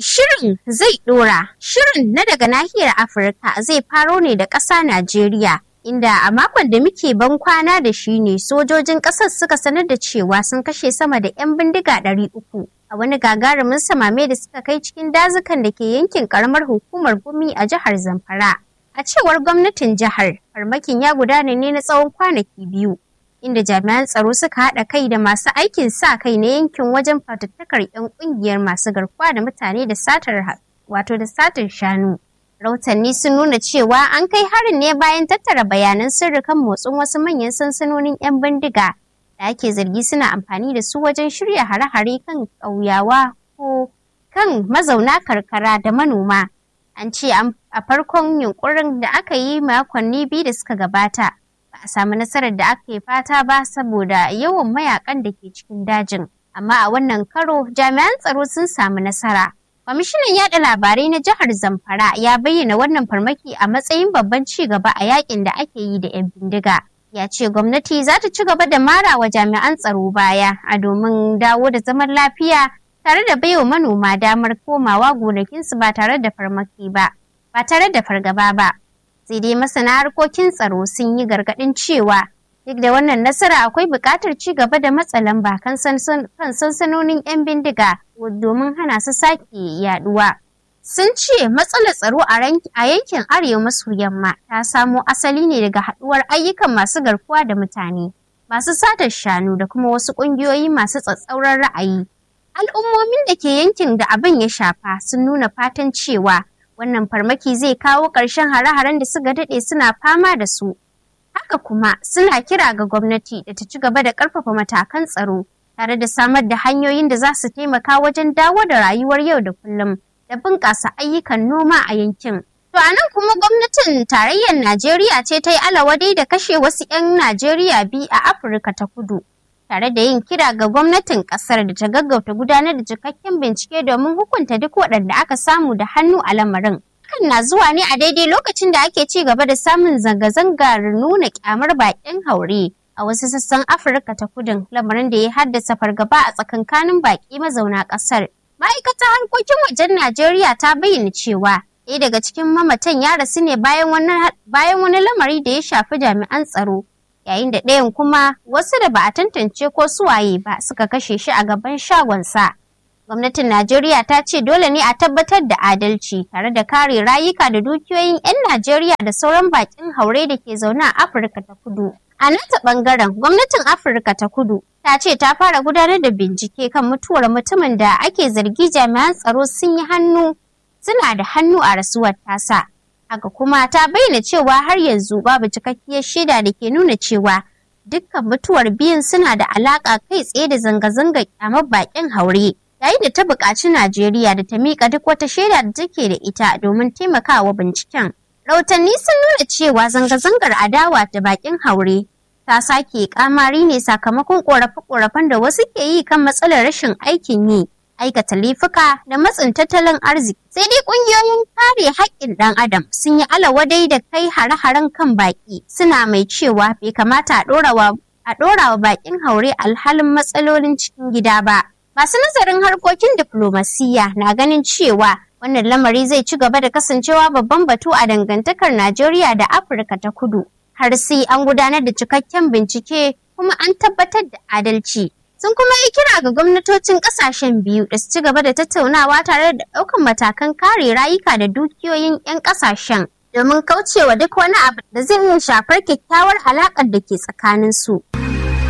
Shirin zai ɗora. Shirin na daga nahiyar Afirka zai faro ne da ƙasa Najeriya. Inda a makon da muke ban kwana da shi ne sojojin ƙasar suka sanar da cewa sun kashe sama da 'yan bindiga ɗari uku a wani gagarumin samame da suka kai cikin dazukan da ke yankin ƙaramar hukumar gumi a jihar Zamfara. A cewar gwamnatin jihar, farmakin ya gudana ne na tsawon kwanaki biyu. inda jami'an tsaro suka haɗa kai da masu aikin sa kai na yankin wajen fatattakar 'yan ƙungiyar masu garkuwa da mutane da satar wato da satar shanu. Rautanni sun nuna cewa an kai harin ne bayan tattara bayanan sirri kan motsin wasu manyan sansanonin 'yan bindiga da ake zargi suna amfani da su wajen shirya hare-hare kan ƙauyawa ko kan mazauna karkara da manoma. An ce a farkon yunkurin da aka yi makonni biyu da suka gabata. ba a samu nasarar da aka yi fata ba saboda yawan mayakan da ke cikin dajin. Amma a wannan karo jami'an tsaro sun samu nasara. Kwamishinan yada labarai na jihar Zamfara ya bayyana wannan farmaki a matsayin babban ci gaba a yakin da ake yi da 'yan bindiga. Ya ce gwamnati za ta ci gaba da mara wa jami'an tsaro baya a domin dawo da zaman lafiya tare da baiwa manoma damar komawa gonakinsu ba tare da farmaki ba, ba tare da fargaba ba. sai dai masana harkokin tsaro sun yi gargaɗin cewa duk da wannan nasara akwai buƙatar ci gaba da matsa lamba kan sansanonin 'yan bindiga domin hana su sake yaduwa. Sun ce matsalar tsaro a yankin arewa maso yamma ta samo asali ne daga haɗuwar ayyukan masu garkuwa da mutane, masu satar shanu da kuma wasu ƙungiyoyi masu tsatsauran ra'ayi. Al'ummomin da ke yankin da abin ya shafa sun nuna fatan cewa wannan farmaki zai kawo ƙarshen hare-haren da suka daɗe suna fama da su. Haka kuma suna kira ga gwamnati da ta ci gaba da ƙarfafa matakan tsaro tare da samar da hanyoyin da za su taimaka wajen dawo da rayuwar yau da kullum da bunƙasa ayyukan noma a yankin. To a nan kuma gwamnatin tarayyar Najeriya ce ta yi alawadai da kashe wasu 'yan Najeriya biyu a Afirka ta kudu. Tare da yin kira ga gwamnatin ƙasar da ta gaggauta gudanar da cikakken bincike domin hukunta duk waɗanda aka samu da hannu a lamarin. Hakan na zuwa ne a daidai lokacin da ake ci gaba da samun zanga-zangar nuna kyamar baƙin haure a wasu sassan Afirka ta kudin lamarin da ya haddasa fargaba a tsakankanin baƙi mazauna ƙasar. Ma'aikatar harkokin wajen Najeriya ta bayyana cewa ɗaya daga cikin mamatan ya rasu ne bayan wani lamari da ya shafi jami'an tsaro. Yayin da ɗayan kuma wasu da ba a tantance ko suwaye ba suka kashe shi a gaban shagonsa. Gwamnatin Najeriya ta ce dole ne a tabbatar da adalci tare da kare rayuka da dukiyoyin 'yan Najeriya da sauran bakin haure da ke zaune a Afirka ta kudu. A nata bangaren gwamnatin Afirka ta kudu ta ce ta fara gudanar da bincike kan mutuwar mutumin da ake zargi jami'an tsaro sun yi hannu suna da hannu a rasuwar tasa. Haka kuma ta bayyana cewa har yanzu babu cikakkiyar shaida da ke nuna cewa dukkan mutuwar biyun suna da alaƙa kai tsaye da zanga-zangar kyamar bakin haure. yayin da ta buƙaci Najeriya da ta miƙa duk wata shaida da take da ita domin taimakawa binciken. Rautanni sun nuna cewa zanga-zangar adawa da bakin haure ta sake kamari ne sakamakon ƙorafe-ƙorafen da wasu ke yi kan matsalar rashin aikin yi, aikata laifuka da matsin tattalin arziki. Sai dai ƙungiyoyin kare haƙƙin ɗan adam sun yi alawadai da kai hare-haren kan baƙi suna mai cewa bai kamata a ɗora wa baƙin haure alhalin matsalolin cikin gida ba. Masu nazarin harkokin diflomasiyya na ganin cewa wannan lamari zai ci gaba da kasancewa babban batu a dangantakar Najeriya da Afirka ta kudu. Har sai an gudanar da cikakken bincike kuma an tabbatar da adalci. Sun kuma yi kira ga gwamnatocin kasashen biyu da su ci gaba da tattaunawa tare da ɗaukan matakan kare rayuka da dukiyoyin 'yan kasashen domin kaucewa duk wani abu da zai iya shafar kyakkyawar alaƙar da ke tsakaninsu.